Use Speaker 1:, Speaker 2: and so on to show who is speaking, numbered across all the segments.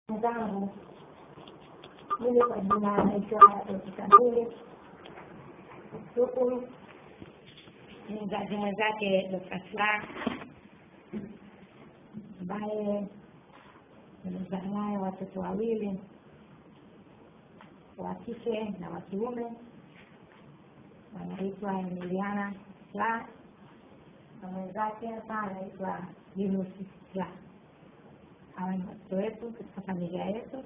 Speaker 1: zangu mimi kwa jina naitwa Kamili huku ni mzazi mwenzake Dr. Slaa ambaye nimezaa naye watoto wawili wa kike na wa kiume wanaitwa Emiliana Slaa na mwenzake hapa anaitwa Yunus Slaa hawa ni watoto wetu katika familia yetu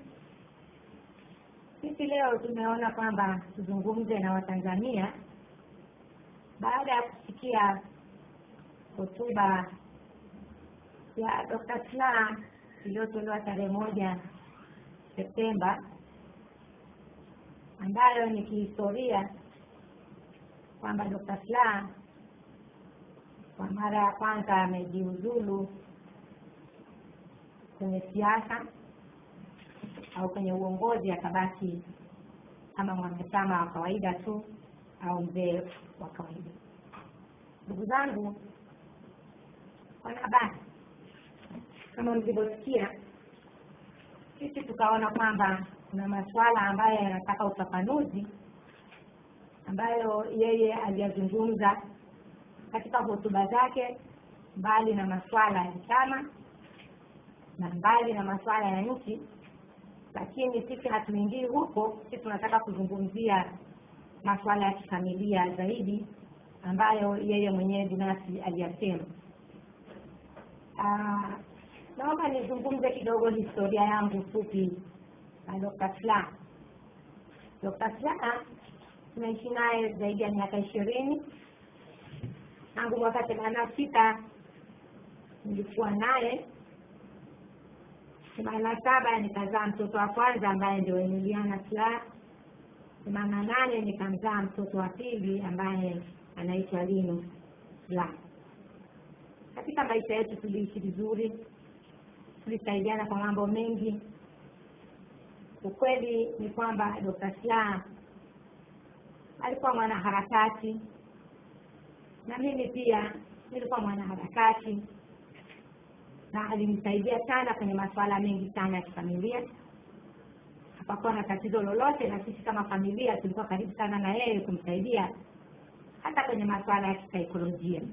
Speaker 1: sisi leo tumeona kwamba tuzungumze na watanzania baada ya kusikia hotuba ya Dr. Slaa iliyotolewa tarehe moja Septemba ambayo ni kihistoria kwamba Dr. Slaa kwa mara ya kwanza amejiuzulu kwenye siasa au kwenye uongozi akabaki kama mwanachama wa kawaida tu au mzee wa kawaida ndugu zangu wanahabari kama mlivyosikia sisi tukaona kwamba kuna masuala ambayo yanataka ufafanuzi ambayo yeye aliyazungumza katika hotuba zake mbali na masuala ya chama na mbali na masuala ya nchi lakini sisi hatuingii huko sisi tunataka kuzungumzia masuala ya kifamilia zaidi ambayo yeye mwenyewe binafsi aliyasema naomba nizungumze kidogo historia yangu fupi na Dr. Slaa Dr. Slaa tumeishi naye zaidi ya miaka ishirini tangu mwaka themanini na sita nilikuwa naye themanini na saba nikazaa mtoto wa kwanza ambaye ndio Emiliana Slaa themanini na nane nikamzaa mtoto wa pili ambaye anaitwa Lino Slaa katika maisha yetu tuliishi vizuri tulisaidiana kwa mambo mengi ukweli ni kwamba Dr. Slaa alikuwa mwanaharakati na mimi pia nilikuwa mwanaharakati na alinisaidia sana kwenye masuala mengi sana ya kifamilia hapakuwa na tatizo lolote na sisi kama familia tulikuwa karibu sana na yeye kumsaidia hata kwenye masuala ya kisaikolojia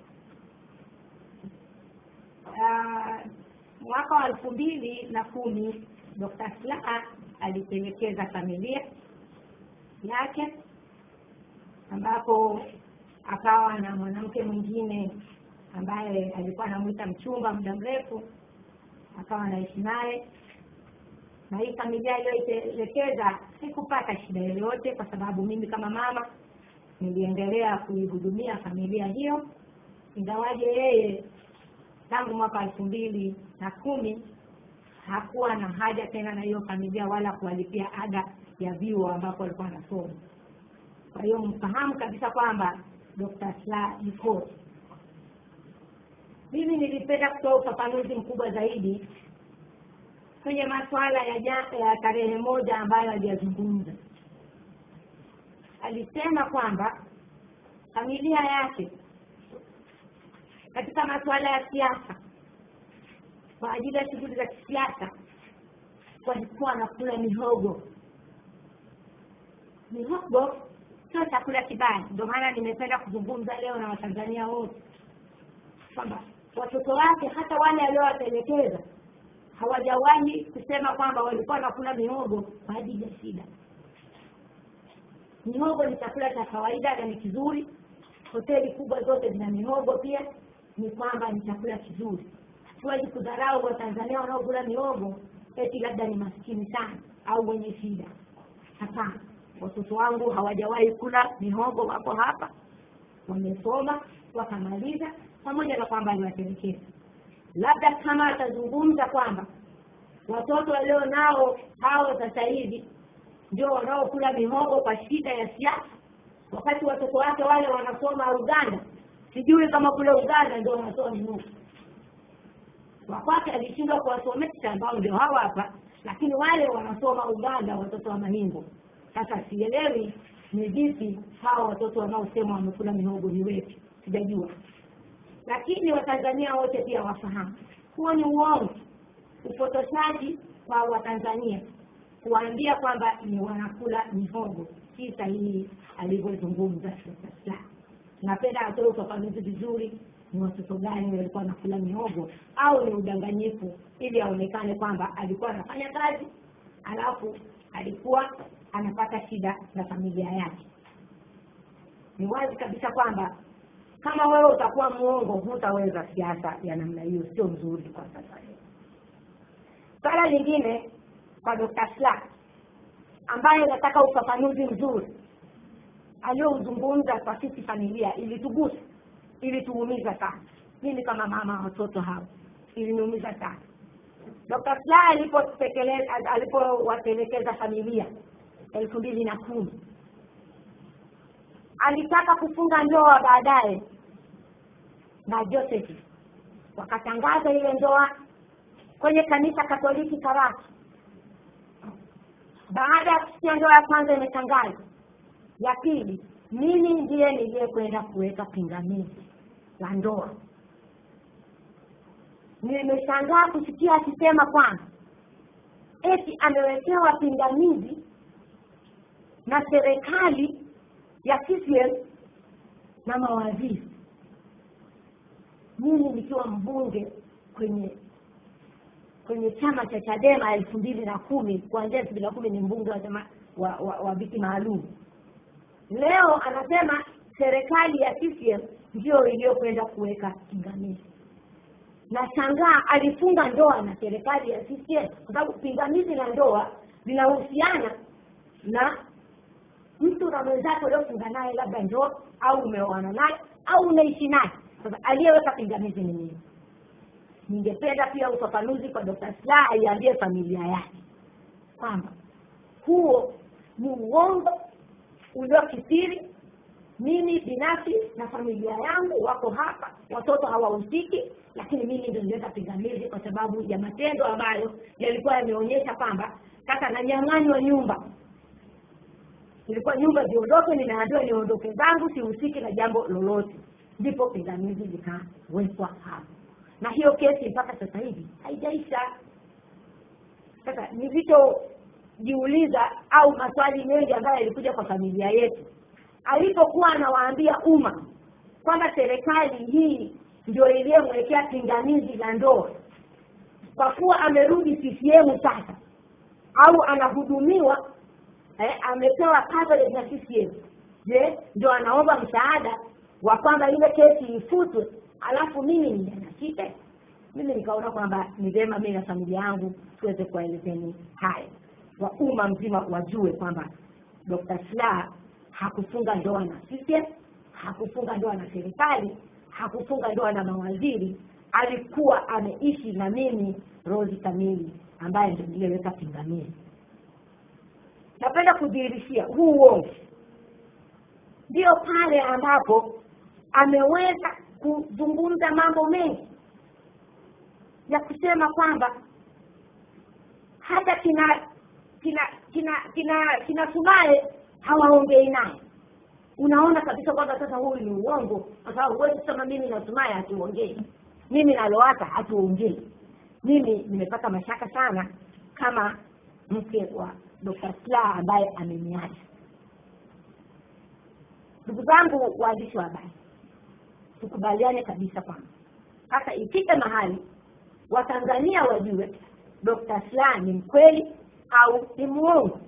Speaker 1: uh, mwaka wa elfu mbili na kumi Dr. Slaa alipelekeza familia yake ambapo akawa na mwanamke mwingine ambaye alikuwa anamwita mchumba muda mrefu akawa anaishi naye na hii familia iliyoitelekeza sikupata shida yoyote kwa sababu mimi kama mama niliendelea kuihudumia familia hiyo ingawaje yeye tangu mwaka elfu mbili na kumi hakuwa na haja tena na hiyo familia wala kuwalipia ada ya vyuo ambapo walikuwa wanasoma kwa hiyo mfahamu kabisa kwamba Dr. Slaa yuko mimi nilipenda kutoa ufafanuzi mkubwa zaidi kwenye masuala ya, ya tarehe moja ambayo aliyazungumza alisema kwamba familia yake katika masuala ya siasa kwa ajili ya shughuli za kisiasa walikuwa wanakula mihogo mihogo sio chakula kibaya ndio maana nimependa kuzungumza leo na watanzania wote kwamba watoto wake hata wale aliowatelekeza hawajawahi kusema kwamba walikuwa wanakula mihogo kwa ajili ya shida mihogo ni chakula cha kawaida na ni kizuri hoteli kubwa zote zina mihogo pia ni kwamba ni chakula kizuri hatuwezi kudharau watanzania wanaokula mihogo eti labda ni maskini sana au wenye shida hapana watoto wangu hawajawahi kula mihogo wako hapa wamesoma wakamaliza pamoja na kwamba aliwatelekeza labda kama atazungumza kwamba watoto walio nao hao sasa hivi ndio wanaokula mihogo kwa shida ya siasa wakati watoto wake wale wanasoma uganda sijui kama kule uganda ndio wanasoma mihogo wakwake alishindwa kuwasomesha ambao ndio hawa hapa lakini wale wanasoma uganda watoto wa mahingo sasa sielewi ni vipi hawa watoto wanaosema wamekula mihogo ni wepi sijajua lakini watanzania wote pia wafahamu huo ni uongo upotoshaji kwa watanzania kuwaambia kwamba ni wanakula mihogo si sahihi alivyozungumza Dr. Slaa. napenda atoe ufafanuzi vizuri ni watoto gani walikuwa wanakula mihogo au ni udanganyifu ili aonekane kwamba alikuwa anafanya kazi alafu alikuwa anapata shida na familia yake ni wazi kabisa kwamba kama wewe utakuwa mwongo hutaweza siasa ya namna hiyo sio mzuri kwa sasa hivi swala lingine kwa Dr. Slaa ambaye nataka ufafanuzi mzuri aliyouzungumza kwa sisi familia ilitugusa ilituumiza sana mimi kama mama wa watoto hao iliniumiza sana Dr. Slaa alipotekeleza alipowatelekeza familia elfu mbili na kumi alitaka kufunga ndoa baadaye na Joseph wakatangaza ile ndoa kwenye kanisa Katoliki Karatu. Baada ya kusikia ndoa ya kwanza imetangazwa, ya pili, mimi ndiye niliyekwenda kuweka pingamizi la ndoa. Nimeshangaa kusikia akisema kwamba eti amewekewa pingamizi na serikali ya CCM na mawaziri. Mimi nikiwa mbunge kwenye kwenye chama cha Chadema elfu mbili na kumi kuanzia elfu mbili na kumi ni mbunge wa chama wa, wa, wa viti maalum. Leo anasema serikali ya CCM ndio iliyokwenda kuweka pingamizi. Nashangaa alifunga ndoa na serikali ya CCM kwa sababu pingamizi la ndoa linahusiana na mtu na mwenzake uliofunga naye labda ndoa au umeoana naye au unaishi naye. Sasa aliyeweka pingamizi ni nini? ningependa pia ufafanuzi kwa Dr. Slaa aiambie familia yake kwamba huo ni uongo uliokithiri. Mimi binafsi na familia yangu wako hapa, watoto hawahusiki, lakini mimi ndio niliweka pingamizi kwa sababu ya matendo ambayo yalikuwa yameonyesha kwamba sasa nanyang'anywa nyumba. Ilikuwa nyumba ziondoke, ninaambiwa niondoke zangu, sihusiki na jambo lolote, ndipo pingamizi likawekwa hapa na hiyo kesi mpaka sasa hivi haijaisha. Sasa nilichojiuliza au maswali mengi ambayo yalikuja kwa familia yetu, alipokuwa anawaambia umma kwamba serikali hii ndio iliyomwekea pingamizi la ndoa, kwa kuwa amerudi CCM sasa au anahudumiwa eh, amepewa coverage na CCM, je, ndio anaomba msaada wa kwamba ile kesi ifutwe alafu mimi ninyanyasike mimi nikaona kwamba ni vyema mimi na familia yangu tuweze kuwaelezeni haya wa umma mzima wajue kwamba Dr. Slaa hakufunga ndoa na CCM, hakufunga ndoa na serikali, hakufunga ndoa na mawaziri. Alikuwa ameishi na mimi Rose Kamili ambaye ndio niliyeweka pingamizi. Napenda kudhihirishia huu uongo ndio pale ambapo ameweza kuzungumza mambo mengi ya kusema kwamba hata kina kina kina kina kina Sumaye hawaongei naye. Unaona kabisa kwamba sasa huyu ni uongo, kwa sababu huwezi kusema mimi na Sumaye hatuongei, mimi na Lowassa hatuongei. Mimi nimepata mashaka sana kama mke wa Dr. Slaa ambaye ameniacha. Ndugu zangu waandishi wa habari, tukubaliane kabisa kwamba sasa ifike mahali watanzania wajue Dr. Slaa ni mkweli au ni muongo.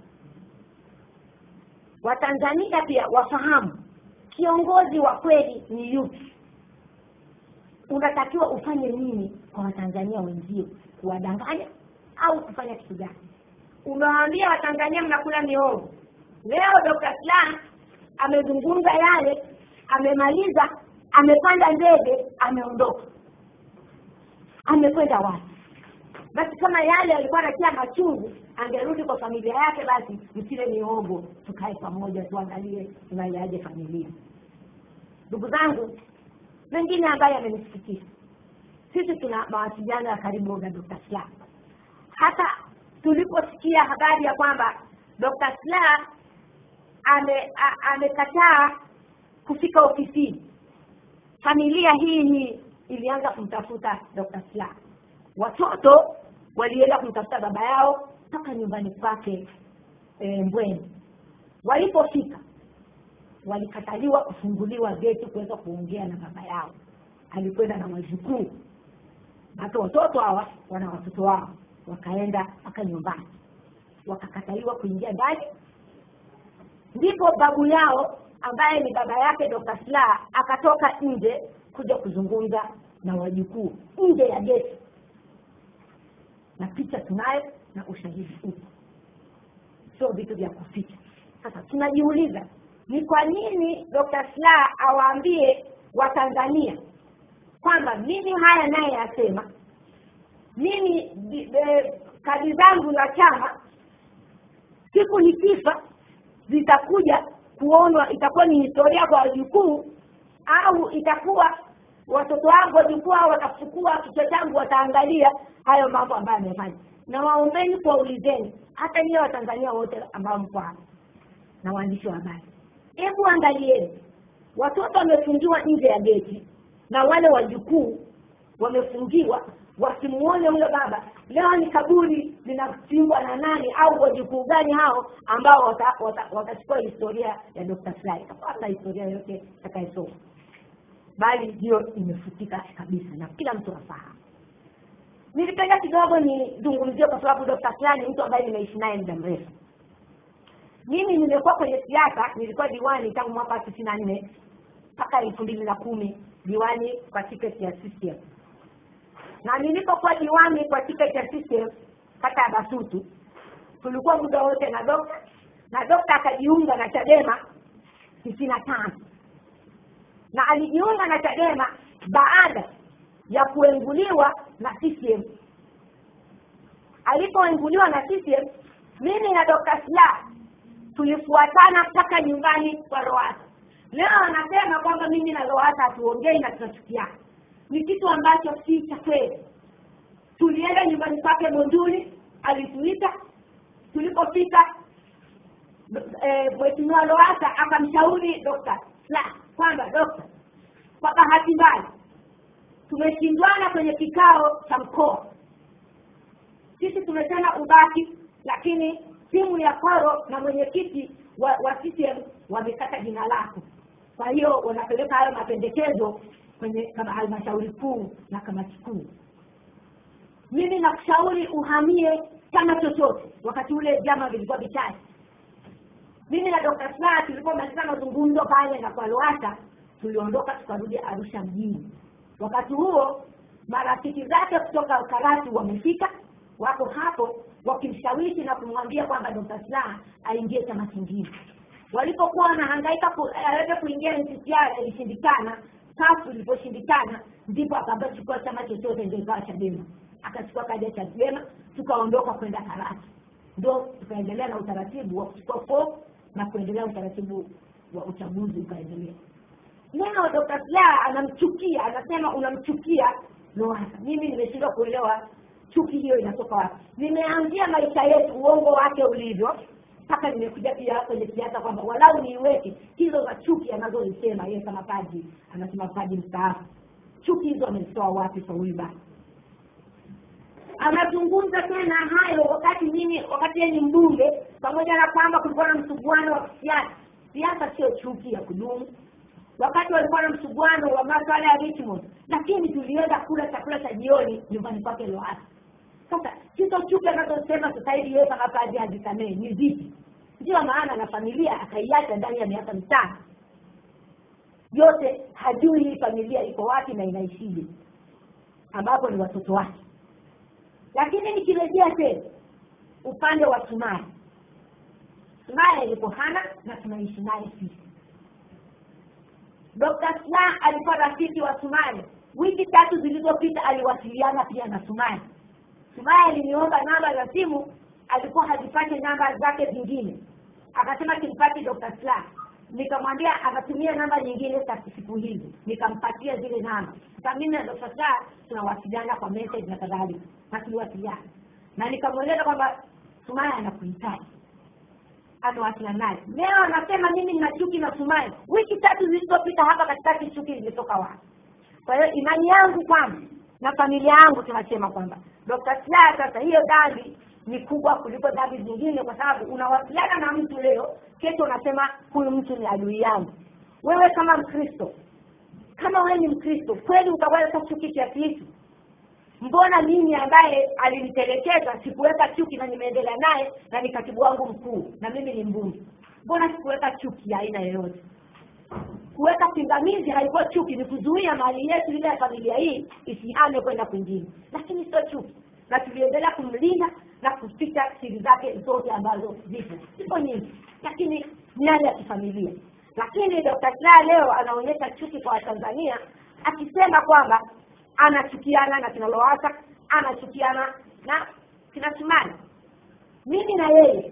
Speaker 1: Watanzania pia wafahamu kiongozi wa kweli ni yupi. Unatakiwa ufanye nini kwa watanzania wenzio, kuwadanganya au kufanya kitu gani? Umewaambia watanzania mnakula mihogo. Leo Dr. Slaa amezungumza yale, amemaliza, amepanda ndege, ameondoka amekwenda wapi? Basi kama yale alikuwa anatia machungu, angerudi kwa familia yake, basi msile mihogo, tukae pamoja, tuangalie tunaiaje familia. Ndugu zangu, mengine ambayo yamenisikitisha, sisi tuna mawasiliano ya karibu na Dr. Slaa. Hata tuliposikia habari ya kwamba Dr. Slaa ame amekataa kufika ofisini, familia hii hii ilianza kumtafuta Dr. Slaa. Watoto walienda kumtafuta baba yao mpaka nyumbani kwake e, mbweni walipofika walikataliwa kufunguliwa geti kuweza kuongea na baba yao alikwenda na wajukuu hata watoto hawa wana watoto wao wakaenda mpaka nyumbani wakakataliwa kuingia ndani ndipo babu yao ambaye ni baba yake Dr. Slaa akatoka nje kuja kuzungumza na wajukuu nje ya geti na picha tunayo na ushahidi upo sio vitu vya kuficha sasa tunajiuliza ni kwa nini Dr. Slaa awaambie watanzania kwamba mimi haya naye yasema mimi di- e, kadi zangu za chama siku nikifa zitakuja kuonwa itakuwa ni historia kwa wajukuu au itakuwa watoto wangu wajukuu hao watafukua kichwa changu wataangalia hayo mambo ambayo amefanya na waombeni kuwaulizeni hata niye watanzania wote ambao mko hapa na waandishi wa habari hebu angalieni watoto wamefungiwa nje ya geti na wale wajukuu wamefungiwa wasimuone huyo baba leo ni kaburi linachimbwa na nani au wajukuu gani hao ambao watachukua wata, wata watachukua historia ya Dr. Slaa hapana historia yote itakayesoma bali hiyo imefutika kabisa na kila mtu afahamu nilipenda kidogo nizungumzie kwa sababu Dr. Slaa ni mtu ambaye nimeishi naye muda mrefu mimi nimekuwa kwenye siasa nilikuwa diwani tangu mwaka tisini na nne mpaka elfu mbili na kumi diwani kwa tiketi ya CCM na nilipokuwa diwani kwa tiketi ya CCM kata ya Basutu tulikuwa muda wote na dokta na dokta akajiunga na Chadema tisini na tano na alijiunga na Chadema baada ya kuenguliwa na CCM alipoenguliwa na CCM mimi na Dr. Slaa tulifuatana mpaka nyumbani kwa Lowassa leo anasema kwamba mimi na Lowassa hatuongei na tunachukiana ni kitu ambacho si cha kweli tulienda nyumbani kwake Monduli alituita tulipofika eh, mheshimiwa Lowassa akamshauri Dr. Slaa kwamba dokta kwa bahati mbaya tumeshindwana kwenye kikao cha mkoa sisi tumesema ubaki lakini timu ya koro na mwenyekiti wa, wa CCM wamekata jina lako kwa hiyo wanapeleka hayo mapendekezo kwenye kama halmashauri kuu na kamati kuu mimi nakushauri uhamie chama chochote wakati ule vyama vilikuwa vichache mimi na Dr. Slaa tulipomaliza mazungumzo pale na kwa Lowassa tuliondoka tukarudi Arusha mjini wakati huo marafiki zake kutoka Karatu wamefika wako hapo wakimshawishi na kumwambia kwamba Dr. Slaa aingie chama kingine walipokuwa wanahangaika ku- aweze kuingia NCCR ilishindikana kafu iliposhindikana ndipo akaambia chukua chama chochote ndio ikawa Chadema akachukua kadi ya Chadema tukaondoka kwenda Karatu ndo tukaendelea na utaratibu wa kuchukua fomu na kuendelea utaratibu wa uchaguzi ukaendelea leo Dr. Slaa anamchukia anasema unamchukia Lowassa mimi nimeshindwa kuelewa chuki hiyo inatoka wapi nimeanzia maisha yetu uongo wake ulivyo mpaka nimekuja pia kwenye siasa kwamba walau niiweke hizo za chuki anazozisema yeye kama paji anasema paji mstaafu chuki hizo amezitoa wapi kwa huyu baba anazungumza tena hayo wakati mimi wakati yeye ni mbunge pamoja na kwamba kulikuwa na msuguano wa kisiasa siasa sio chuki ya kudumu wakati walikuwa na msuguano wa maswala ya Richmond lakini tulienda kula chakula cha jioni nyumbani kwake Lowassa sasa hizo chuki anazosema sasa hivi yeye kama padri hazisamehe ni zipi ndio maana na familia akaiacha ndani ya miaka mitano yote hajui hii familia iko wapi na inaishije ambapo ni watoto wake lakini nikirejea tena upande wa Sumaya Sumaya yuko hana na tunaishi naye sisi Dr. Slaa alikuwa rafiki wa Sumaya wiki tatu zilizopita aliwasiliana pia na Sumaya Sumaya aliniomba namba za simu alikuwa hazipate namba zake zingine akasema kimpati Dr. Slaa nikamwambia akatumia namba nyingine za siku hizi nikampatia zile namba sasa mimi na Dr. Slaa tunawasiliana kwa message na kadhalika na tuliwasiliana na nikamweleza kwamba Sumaya anakuhitaji amewasiliana naye leo anasema mimi nina chuki na Sumaya wiki tatu zilizopita hapa katikati chuki zimetoka wapi kwa hiyo imani yangu kwamba na familia yangu tunasema kwamba Dr. Slaa sasa hiyo dhambi ni kubwa kuliko dhambi zingine kwa sababu unawasiliana na mtu leo kesho unasema huyu mtu ni adui yangu wewe kama mkristo kama wewe ni mkristo kweli utaweza chuki kiasi hiki mbona mimi ambaye alinitelekeza sikuweka chuki na nimeendelea naye na ni katibu wangu mkuu na mimi ni mbunge mbona sikuweka chuki ya aina yoyote kuweka pingamizi haikuwa chuki ni kuzuia mali yetu ile ya familia hii isihame kwenda kwingine lakini sio chuki na tuliendelea kumlinda na kuficha siri zake zote ambazo zipo zipo nyingi lakini ni hali ya kifamilia lakini dr Slaa leo anaonyesha chuki kwa watanzania akisema kwamba anachukiana na kina Lowassa anachukiana na kina Kimani mimi na yeye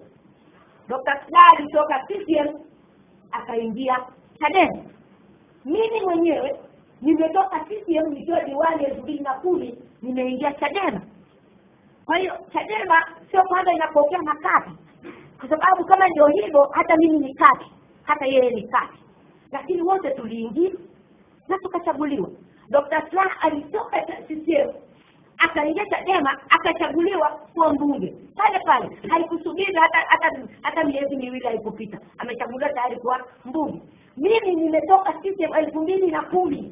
Speaker 1: Dr. Slaa alitoka CCM akaingia Chadema mimi mwenyewe nimetoka CCM nikiwa diwani elfu mbili na kumi nimeingia Chadema kwa hiyo Chadema sio kwanza inapokea makati kwa sababu kama ndio hivyo hata mimi ni kati hata yeye ni kati lakini wote tuliingia na tukachaguliwa Dr. Slaa alitoka CCM akaingia Chadema akachaguliwa kuwa mbunge pale pale, haikusubiri hata hata hata miezi miwili haikupita, amechaguliwa tayari kuwa mbunge. Mimi nimetoka CCM elfu mbili na kumi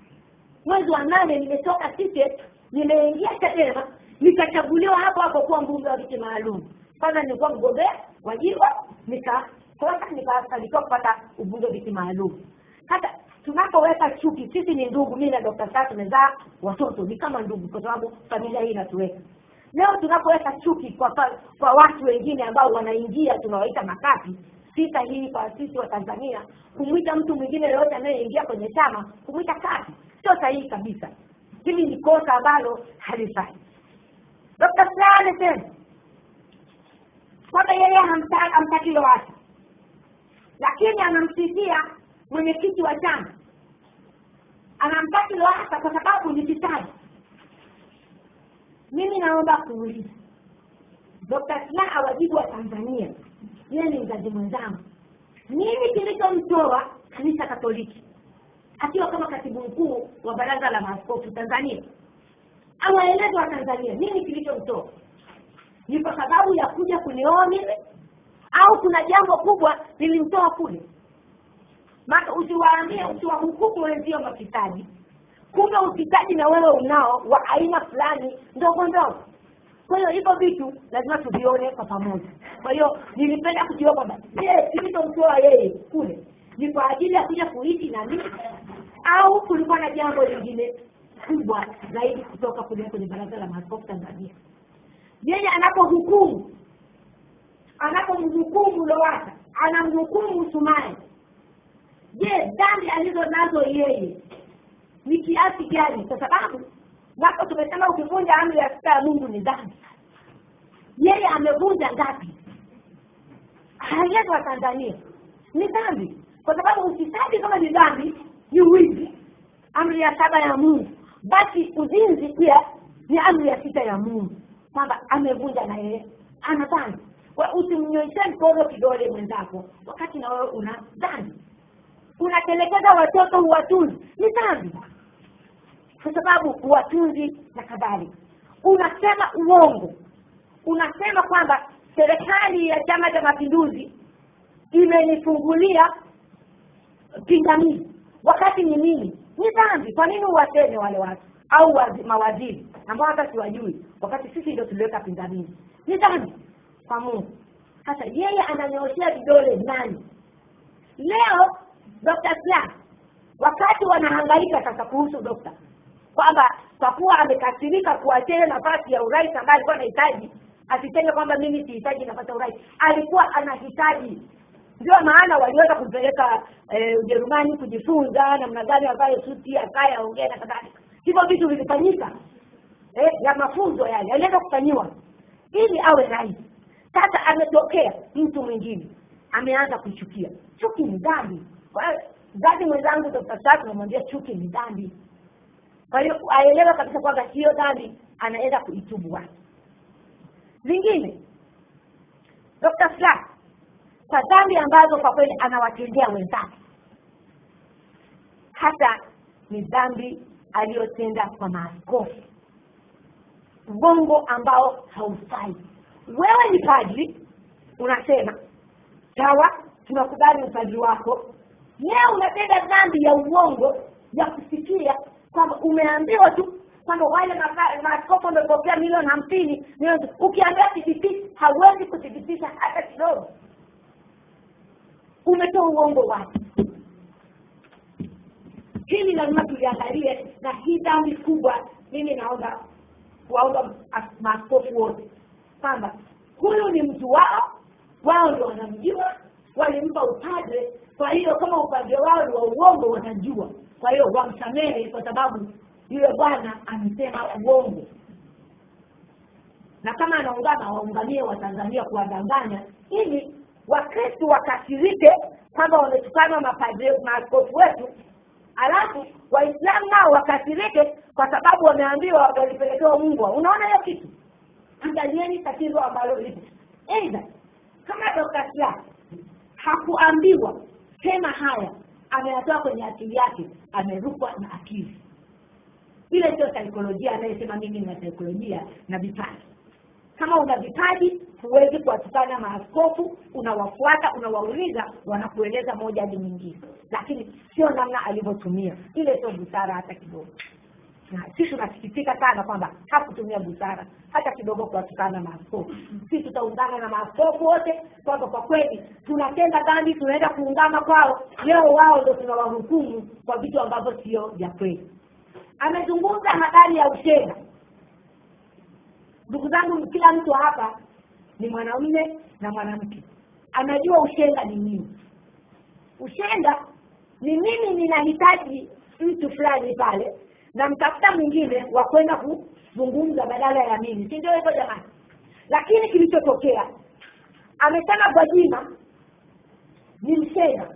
Speaker 1: mwezi wa nane nimetoka CCM, nimeingia Chadema nikachaguliwa hapo hapo kuwa mbunge wa viti maalum. Kwanza nilikuwa mgombea wa jimbo, nikakosa nikafanikiwa kupata ubunge wa viti maalum. Sasa tunapoweka chuki sisi ni ndugu mimi na Dr. Slaa tumezaa watoto ni kama ndugu kwa sababu familia hii inatuweka leo tunapoweka chuki kwa fa- kwa watu wengine ambao wanaingia tunawaita makapi si sahihi kwa sisi wa Tanzania kumwita mtu mwingine yoyote anayeingia kwenye chama kumwita kapi sio sahihi kabisa hili ni kosa ambalo halifai Dr. Slaa amesema kwamba yeye hamta- hamtaki Lowassa lakini anamsifia mwenyekiti wa chama anamtaki Lowassa kwa sababu ni fisadi. Mimi naomba kuuliza Dr. Slaa awajibu wa Tanzania, yeye ni mzazi mwenzangu, nini kilichomtoa kanisa Katoliki akiwa kama katibu mkuu wa baraza la maaskofu Tanzania? Awaeleze wa Tanzania nini kilichomtoa, ni kwa sababu ya kuja kunioa mimi au kuna jambo kubwa lilimtoa kule? maana usiwaambie usiwahukumu wenzio mafisadi kumbe ufisadi na wewe unao wa aina fulani ndogo ndogo kwa hiyo hivyo vitu lazima tuvione kwa pamoja kwa hiyo nilipenda kujua kwamba je kilichomtoa yeye kule ni kwa ajili ya kuja kuishi na mimi au kulikuwa na jambo lingine kubwa zaidi kutoka kule kwenye baraza la maaskofu tanzania yeye anapohukumu anapomhukumu lowasa anamhukumu sumaye je dhambi alizo nazo yeye ni kiasi gani kwa sababu napo tumesema ukivunja amri ya sita ya mungu ni dhambi yeye amevunja ngapi hayetu wa tanzania ni dhambi kwa sababu ufisadi kama ni dhambi ni wizi amri ya saba ya mungu basi uzinzi pia ni amri ya sita ya mungu kwamba amevunja na yeye ana dhambi Kwa usimnyoishe mkono kidole mwenzako wakati na wewe una dhambi unatelekeza watoto huwatunzi ni dhambi kwa sababu huwatunzi na kadhalika unasema uongo unasema kwamba serikali ya chama cha mapinduzi imenifungulia pingamizi wakati ni nini ni dhambi kwa nini uwaseme wale watu au wazi, mawaziri ambao hata siwajui wakati sisi ndio tuliweka pingamizi ni dhambi kwa mungu sasa yeye ananyooshea vidole nani leo Dr. Slaa wakati wanahangaika sasa kuhusu dokta kwamba kwa kuwa amekasirika kuachia nafasi ya urais ambaye alikuwa anahitaji asiseme kwamba mimi sihitaji nafasi ya urais alikuwa anahitaji ndio maana waliweza kumpeleka eh, ujerumani kujifunza namna gani avae suti akaye aongee na kadhalika hivyo vitu vilifanyika eh, ya mafunzo yale aliweza kufanyiwa ili awe rais sasa ametokea mtu mwingine ameanza kuchukia chuki ni dhambi Kwa hiyo, mzazi mwenzangu Dr. Slaa tunamwambia chuki ni dhambi kwa hiyo aelewe kabisa kwamba hiyo dhambi anaweza kuitubu watu lingine Dr. Slaa kwa dhambi ambazo kwa kweli anawatendea wenzake hata ni dhambi aliyotenda kwa maaskofu uongo ambao haufai wewe ni padri unasema sawa tunakubali upadri wako leo unatenda dhambi ya uongo ya kusikia kwamba umeambiwa tu kwamba wale maka- maaskofu wamepokea milioni hamsini milioni- ukiambia thibitisha hawezi kuthibitisha hata kidogo umetoa uongo wapi hili lazima tuliangalie na hii dhambi kubwa mimi naomba kuwaomba as- maaskofu wote kwamba huyu ni mtu wao wao ndio wanamjua walimpa upadre kwa hiyo kama upadre wao ni wa uongo wanajua kwa hiyo wamsamehe kwa sababu yule bwana amesema uongo na kama anaungana waungamie watanzania kuwadanganya ili wakristu wakasirike kwamba wametukana mapadre maaskofu wetu alafu waislamu nao wakasirike kwa sababu wameambiwa walipelekewa mbwa unaona hiyo kitu angalieni tatizo ambalo lipo eidha kama dokta Slaa hakuambiwa sema haya ameyatoa kwenye akili yake amerukwa na akili ile sio saikolojia anayesema mimi nina saikolojia na vipaji kama una vipaji huwezi kuwatukana maaskofu unawafuata unawauliza wanakueleza moja hadi nyingine lakini sio namna alivyotumia ile sio busara hata kidogo na sisi tunasikitika sana kwamba hakutumia busara hata kidogo kuwatukana maaskofu si tutaungana na maaskofu wote kwamba kwa kweli tunatenda dhambi tunaenda kuungama kwao leo wao ndo tunawahukumu kwa vitu ambavyo sio vya kweli amezungumza habari ya ushenga ndugu zangu kila mtu hapa ni mwanamume na mwanamke anajua ushenga ni nini ushenga ni mimi ninahitaji mtu fulani pale na mtafuta mwingine wa kwenda kuzungumza badala ya mimi si ndio hivyo jamani lakini kilichotokea amesema gwajima ni mshenga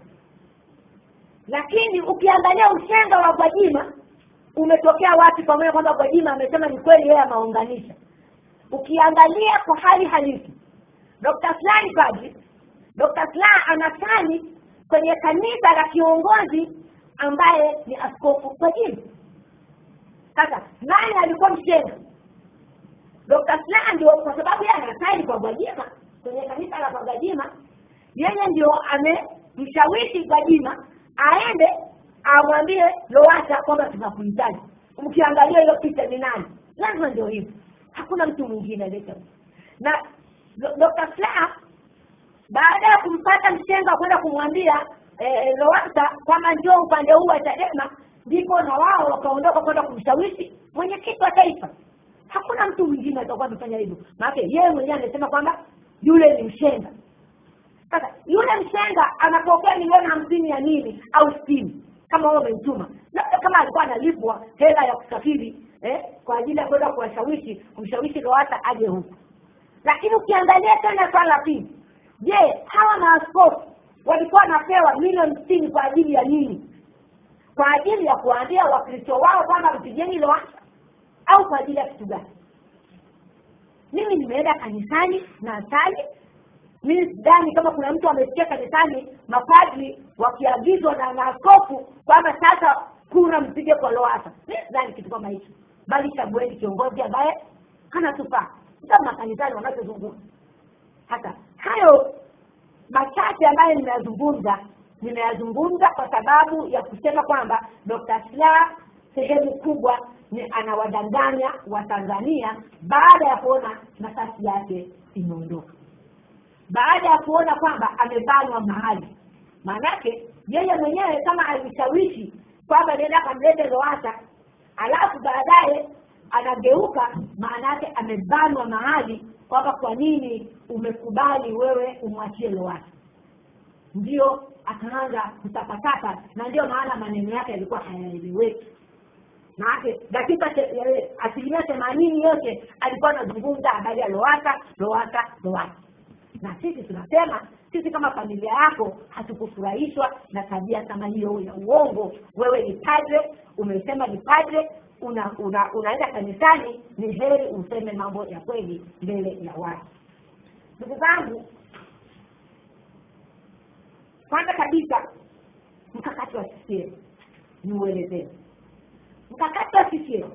Speaker 1: lakini ukiangalia ushenga wa gwajima umetokea wapi pamoja kwamba gwajima amesema ni kweli yeye ameunganisha ukiangalia kwa hali halisi dr slani padri dr sla anasali kwenye kanisa la kiongozi ambaye ni askofu gwajima sasa nani alikuwa mshenga dr sla ndio kwa sababu yeye anasali kwa gwajima kwenye kanisa la kwa gwajima yeye ndio amemshawishi gwajima aende amwambie lowasa kwamba tunakuhitaji mkiangalia hiyo picha ni nani lazima ndio hivyo hakuna mtu mwingine aleta na dr sla baada ya kumpata mshenga kwenda kumwambia eh, lowasa kwamba njoo upande huu wa chadema ndipo na wao wakaondoka kwenda kumshawishi mwenyekiti wa taifa hakuna mtu mwingine atakuwa amefanya hivyo maanake yeye mwenyewe amesema kwamba yule ni mshenga sasa yule mshenga anapokea milioni hamsini ya nini au sitini kama wewe umemtuma labda kama alikuwa analipwa hela ya kusafiri eh, kwa ajili ya kwenda kuwashawishi kumshawishi lowasa aje huku lakini ukiangalia tena swala la pili je hawa maaskofu walikuwa wanapewa milioni sitini kwa ajili ya nini kwa ajili ya kuwaambia wakristo wao kwamba mpigeni lowasa au kwa ajili ya kitu gani mimi nimeenda kanisani na sali mimi sidhani kama kuna mtu amesikia kanisani mapadri wakiagizwa na maaskofu kwamba sasa kura mpige kwa loasa mi sidhani kitu kama hicho bali chagueni kiongozi ambaye anatufaa sa makanisani wanachozungumza hata hayo machache ambayo nimeyazungumza nimeyazungumza kwa sababu ya kusema kwamba dr sla sehemu kubwa ni anawadanganya watanzania baada ya kuona nafasi yake imeondoka baada ya kuona kwamba amebanwa mahali maanake yeye mwenyewe kama alishawishi kwamba nenda kamlete loasa alafu baadaye anageuka maana yake amebanwa mahali kwamba kwa nini umekubali wewe umwachie loasa ndio akaanza kutapatapa na ndio maana maneno yake yalikuwa hayaeleweki maanake dakika asilimia themanini yote alikuwa anazungumza habari ya loasa loasa loasa na sisi tunasema sisi kama familia yako hatukufurahishwa na tabia kama hiyo ya uongo wewe ni padre umesema ni padre una, una, unaenda kanisani ni heri useme mambo ya kweli mbele ya watu ndugu zangu kwanza kabisa mkakati wa CCM ni uelezeni mkakati wa CCM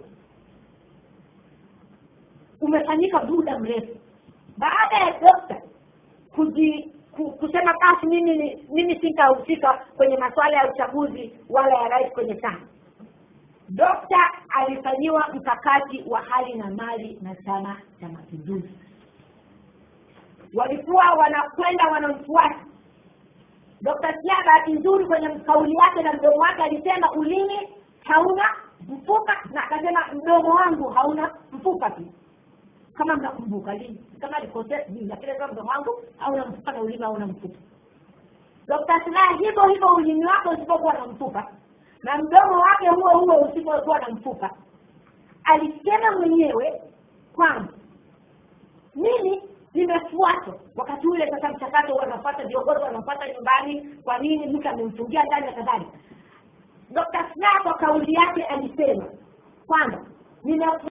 Speaker 1: umefanyika muda mrefu baada ya dokta kuji ku- kusema basi mimi ni- mimi sitahusika kwenye masuala ya uchaguzi wala ya rais kwenye chama dokta alifanyiwa mkakati wa hali na mali na chama cha mapinduzi walikuwa wanakwenda wanamfuata dokta sia bahati nzuri kwenye kauli yake na mdomo wake alisema ulimi hauna mfupa na akasema mdomo wangu hauna mfupa tu kama mnakumbuka lini kama alikosea sijui lakini kama mdomo wangu hauna mfupa na ulimi hauna mfupa dokta silaha hivyo hivyo ulimi wake usipokuwa na mfupa na mdomo wake huo huo usipokuwa na mfupa alisema mwenyewe kwamba mimi nimefuatwa wakati ule sasa mchakato wanafuata viongozi wanafuata nyumbani kwa nini mtu amemfungia ndani na kadhalika dokta slaa kwa kauli yake alisema kwamba nina